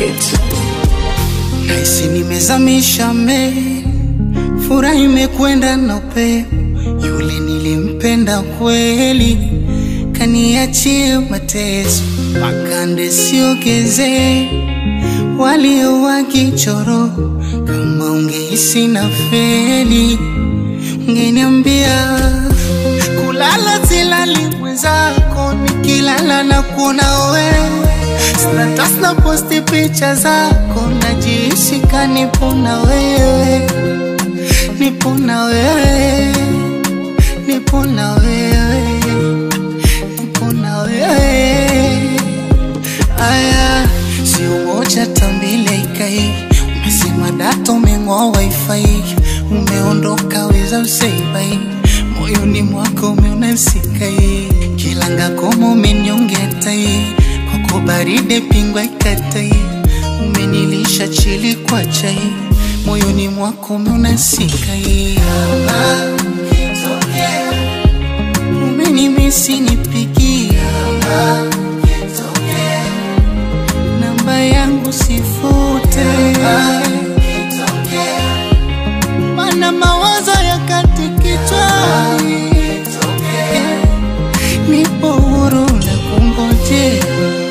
Records. Naisi nimezamisha meli, furaha imekwenda na upepo. Yule nilimpenda kweli, kaniachie mateso, makande siogeze walio wakichoro. Kama ungehisi na feli, ungeniambia kulala silali mwenzako, nikilala na kuona wewe Status na posti picha zako, najihisi ka nipo na wewe, nipo na wewe, nipo na wewe, nipo na wewe. Aya, sio moja tambile ikai, umesema data umeng'oa wifi, umeondoka weza useibai, moyoni mwako umeona sikai, kilanga koma umenyongetai kwako baride pingwa ikatai, umenilisha chili kwa chai, moyoni mwako umeona sikai. Ah, kitokea, umenimisi nipigia. Ah, kitokea, namba yangu sifute. Ah, kitokea, mana mawazo yakati kichwani. Kitokea, nipo huru na kungojea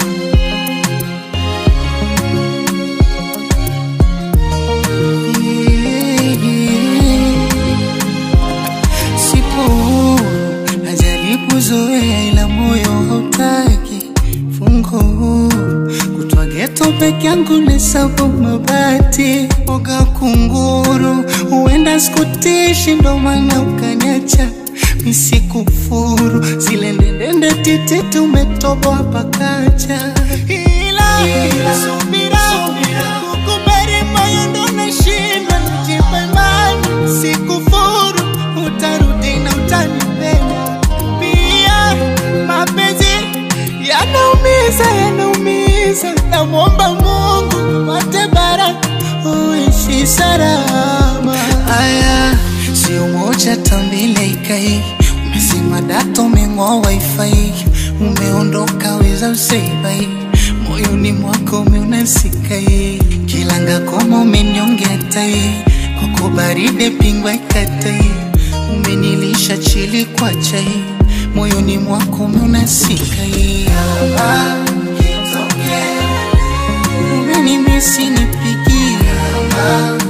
Sipo huru, najaribu zoea ila moyo hautaki fungo huru kutwa geto peke yangu nesabu mabati oga kunguru huenda sikutishi ndo maana ukaniacha misikufuru zile ndendende titi tumetoboa pakacha ila, ila subira kukubali moyo ndo nashindwa nijipe imani sikufuru utarudi na utanipenda pia mapenzi yanaumiza yanaumiza namwomba mungu pate baraka uishi salama aya sio moja tambile ikai umesema data umeng'oa wifi umeondoka weza useibai moyoni mwako umeona sikai kilanga koma umenyongea tai kwako baride pingwa ikatai umenilisha chili kwa chai moyoni mwako umeona sikai Ah, kitokea, umenimisi nipigia